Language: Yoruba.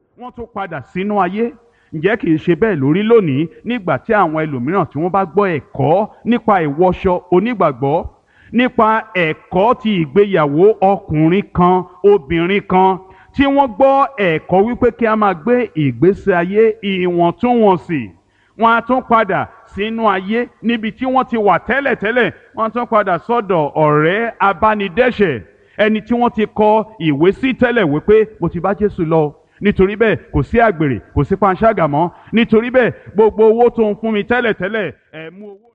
wọ́n tún padà sínú ayé ǹjẹ́ kìí ṣe bẹ́ẹ̀ lórí lónìí nígbà tí àwọn ẹlòmíràn tí wọ́n bá gbọ́ ẹ̀kọ́ nípa ìwọṣọ onígbàgbọ́ nípa ẹ̀kọ́ ti ìgbéyàwó ọkùnrin kan obìnrin kan tí wọ́n gbọ́ ẹ̀kọ́ wípé kí a máa gbé ìgbésí ayé ìwọ̀ntúnwọ̀nsì wọ́n á tún padà sínú ayé níbi tí wọ́n ti wà tẹ́lẹ̀tẹ́lẹ̀ wọ́n á tún padà sọ́dọ̀ ọ̀rẹ́ abánidẹ́ṣẹ̀ ẹni tí wọ́n ti kọ ìwé sí tẹ́lẹ̀ wípé mo ti bá Jésù lọ nítorí bẹ́ẹ̀ kò sí àgbèrè kò sí panṣágà mọ́ nítorí bẹ́ẹ̀ gbogbo owó tó ń fún mi tẹ́lẹ̀tẹ́lẹ̀ ẹ̀ mú owó.